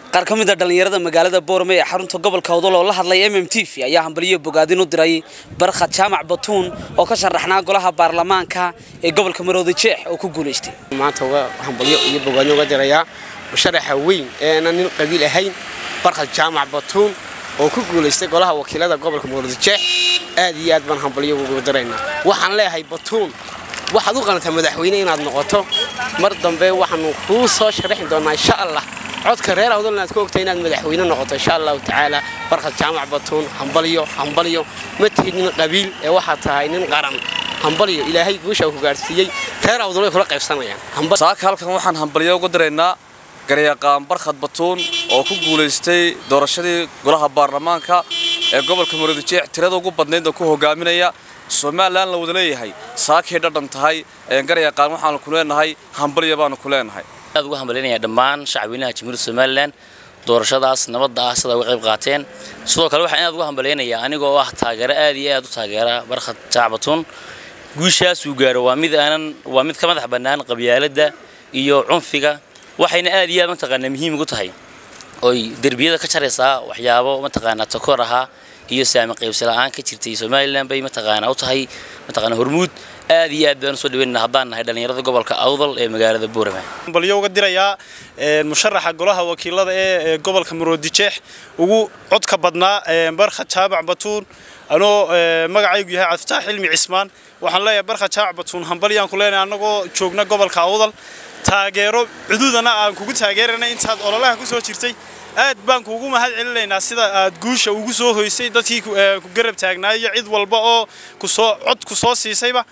qaar ka mid a dhallinyarada magaalada boorame ee xarunta gobolka awdal oo la hadlay mm t v ayaa hambaliyo bogaadin u diray barkhad jaamac batuun oo ka sharaxnaa golaha baarlamaanka ee gobolka maroodi jeex oo ku guulaystay maanta uga hambalyo iyo bogaadin uga dirayaa musharaxa weyn eena nin qabiil ahayn barkhad jaamac batuun oo ku guulaystay golaha wakiilada gobolka maroodi jeex aad iyo aad baan hambalyo uga diraynaa waxaan leeyahay batuun waxaad u qanataa madaxweyne inaad noqoto mar dambe waxaanu kuu soo sharaxi doonaa insha allah codka reer awdal inaad ka ogtay inaad madaxweyne noqoto insha allahu tacaala barkhad jaamac batuun hambalyo hambalyo ma tihid nin qabiil ee waxaad tahay nin qaran hambalyo ilaahay guusha ku gaarsiiyey reer awdal way kula qaybsanayaan saaka halkan waxaan hambalyo uga diraynaa garyaqaan barkhad batuun oo ku guulaystay doorashadii golaha baarlamaanka ee gobolka maroodi jeex tirada ugu badnayd oo ku hogaaminaya somalilan la wada leeyahay saakay dhadhan tahay garyaqaan waxaanu ku leenahay hambalya baanu ku leenahay aad uga hambalyaynaya dhammaan shacabweynaha jamhuuriyadda somalilan doorashadaas nabadda ah sida uga qayb qaateen sidoo kale waxaan aad uga hambalyaynayaa anigoo ah taageero aad iyo aad u taageera barkhad jaac batuun guushaasuu gaaro waa mid aanan waa mid ka madax bannaan qabyaaladda iyo cunfiga waxayna aad iyo aad mataqaanaa muhiim ugu tahay oy derbiyada ka jaraysaa waxyaabo mataqaanaa takoor ahaa iyo saami qaybsi la'aan ka jirtay somalilan bay mataqaanaa u tahay mataqaanaa hormuud aad iyo aad baan usoo dhaweynana haddaan nahay dhallinyarada gobolka awdal ee magaalada boorama balyo uga dirayaa musharaxa golaha wakiilada ee gobolka maroodi jeex ugu codka badnaa barkhad jaabac batuun anoo magacaygu yahay cabdifitaax xilmi cismaan waxaan leeyahay barkhad jaabac batuun hambalyaan ku leenahay annagoo joogna gobolka awdal taageero cududana aan kugu taageerana intaad ololaha ku soo jirtay aad baan kuugu mahad celinaynaa sida aad guusha ugu soo hoysay dadkii ku garab taagnaayo cid walba oo kusoo cod ku soo siisayba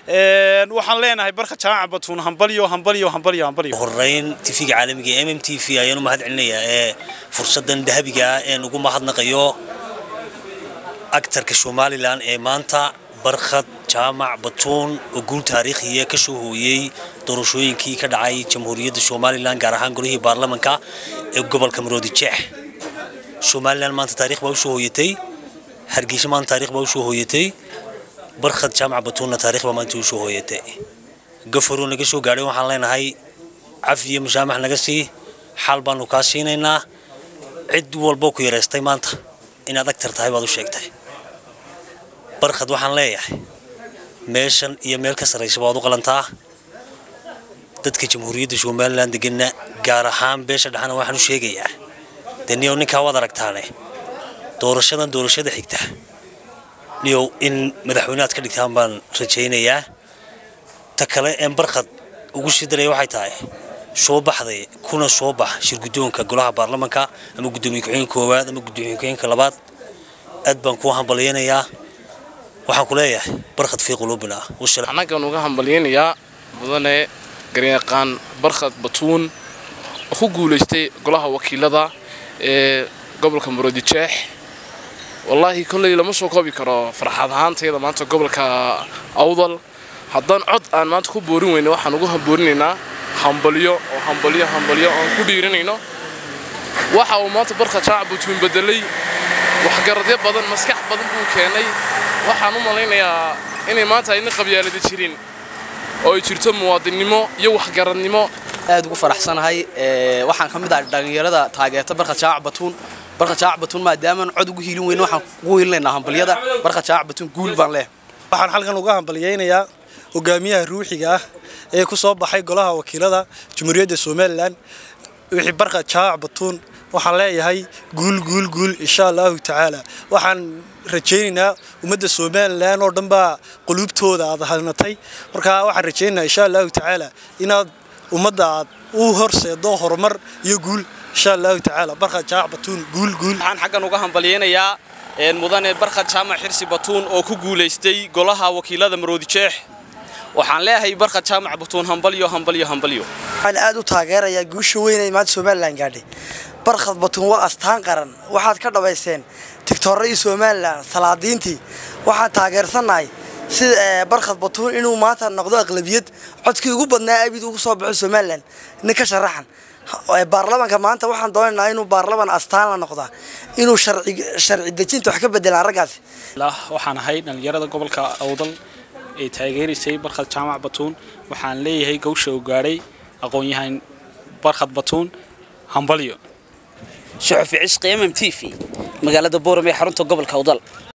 waxaan leenahay barka jaamaca batuun hambalyo hambalyo hambalyo hambalyo horeyn tv-ga caalamiga ee mm t v ayaan u mahad celinayaa ee fursadan dahabiga ah een ugu mahadnaqayo actarka somalilan ee maanta barkhad jaamac batuun oo guul taariikhiya ka soo hooyey doorashooyinkii ka dhacay jamhuuriyadda somalilan gaar ahaan golihii baarlamanka ee gobolka maroodi jeex somalilan maanta taarikh baa usoo hooyatay hargeysa maanta taarikh baa usoo hooyatay barkhad jaamac batuunna taarikh baa maanta usoo hooyatay gafaruu naga soo gaadhay waxaan leenahay cafi iyo mushaamax naga sii xaal baanu kaa siinaynaa cid walboo ku yaraystay maanta inaad agtar tahay baad u sheegtay barkhad waxaan leeyahay meeshan iyo meel ka sarraysa baad u qalantaa dadka jamhuuriyadda somalilan deganna gaar ahaan beesha dhexana waxaan u sheegayaa dee niyow ninkaa waad aragtaane doorashadan doorashada xigta niyow in madaxweyneaad ka dhigtaan baan rajaynayaa ta kale een barkhad ugu sii daraya waxay tahay soo baxday kuna soo bax shirguddoonka golaha baarlamanka ama guddoomiye ku-xigeenka koowaad ama guddoomiye ku-xigeenka labaad aad baan kuu hambalyaynayaa waxaan ku leeyahay barkhad fii quluubina annagan uga hambalyaynayaa mudane garyaqaan barkhad batuun oo ku guulaystay golaha wakiilada ee gobolka maroodi jeex wallaahi kolley lama soo koobi karo farxad ahaantayda maanta gobolka awdal haddaan cod aan maanta ku boorin weyne waxaan ugu boorinaynaa hambalyo oo hambalyo hambalyo oon ku dhiiranayno waxa uu maanta barkhad jaac batuun bedelay waxgaradyo badan maskax badan buu keenay waxaan u malaynayaa inay maanta ayna qabyaalada jirin oo ay jirto muwaadinnimo iyo waxgaradnimo aad ugu faraxsanahay waxaan ka mid ahay dhallinyarada taageerta barkhad jaac batuun barkhad jaac batuun maadaamaan cod ugu hiilin weyne waxaan ugu hiilinaynaa hambalyada barkhad jaac batuun guul baan leeh waxaan halkan uga hambalyaynayaa hogaamiyaha ruuxiga ah ee ku soo baxay golaha wakiilada jamhuuriyadda somalilan wixii barkhad jaac batuun waxaan leeyahay guul guul guul insha allahu tacaala waxaan rajaynaynaa ummadda somalilan oo dhan baa quluubtooda aad hanatay marka waxaan rajaynaynaa insha allahu tacaala inaad ummadda aad u horseedo horumar iyo guul insha allahu tacaala barkhad jaac batuun guul guul waxaan xaggan uga hambalyaynayaa mudane barkhad jaamac xirsi batuun oo ku guulaystay golaha wakiilada maroodi jeex waxaan leeyahay barkhad jaamac batuun hambalyo hambalyo hambalyo waxaan aad u taageerayaa guusha weyn ee maanta somalilan gaadhay barkhad batuun waa astaan qaran waxaad ka dhabayseen tigtooradii somalilan salaadiintii waxaan taageersannahay sida barkhad batuun inuu maanta noqdo aqlabiyad codkii ugu badnaa abid ugu soo baxo somalilan nin ka sharaxan baarlamanka maanta waxaan doonaynaa inuu baarlaman astaan la noqdaa inuu sharci dejinta wax ka bedelaan raggaasi waxaan ahay dhallinyarada gobolka awdal ee taageeraysay barkhad jaamac batuun waxaan leeyahay gawsha uu gaadhay aqoon-yahan barkhad batuun hambalyo suxufi cishqi mm t v magaalada boorame ee xarunta gobolka awdal